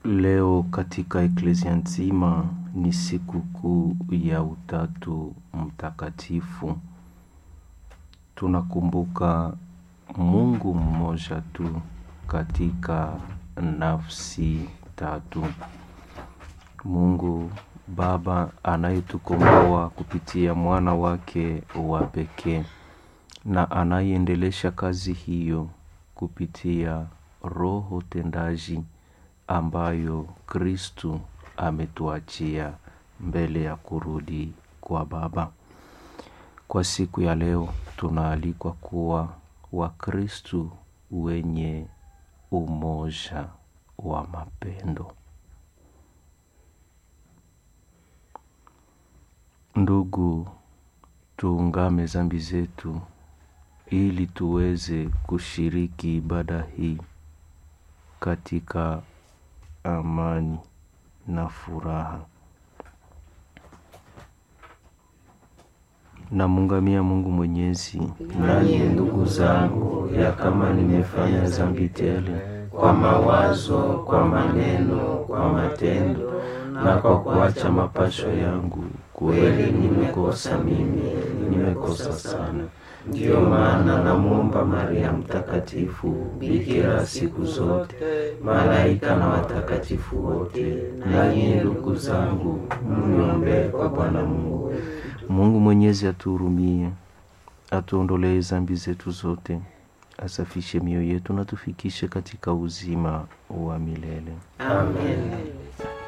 Leo katika eklezia nzima ni siku kuu ya Utatu Mtakatifu. Tunakumbuka Mungu mmoja tu katika nafsi tatu. Mungu Baba anayetukomboa kupitia mwana wake wa pekee na anayeendelesha kazi hiyo kupitia Roho tendaji ambayo Kristu ametuachia mbele ya kurudi kwa Baba. Kwa siku ya leo tunaalikwa kuwa Wakristu wenye umoja wa mapendo. Ndugu, tuungame zambi zetu ili tuweze kushiriki ibada hii katika amani na furaha. Namungamia Mungu Mwenyezi, nanyi ndugu zangu, ya kama nimefanya zambi tele kwa mawazo, kwa maneno, kwa matendo na kwa kuacha mapasho yangu, kweli nimekosa mimi, nimekosa sana. Ndiyo maana namwomba Maria Mtakatifu, bikira siku zote, malaika na watakatifu wote, nanyi ndugu zangu, mniombee kwa Bwana Mungu wetu. Mungu Mwenyezi atuhurumie, atuondolee zambi zetu zote, asafishe mioyo yetu na tufikishe katika uzima wa milele. Amen.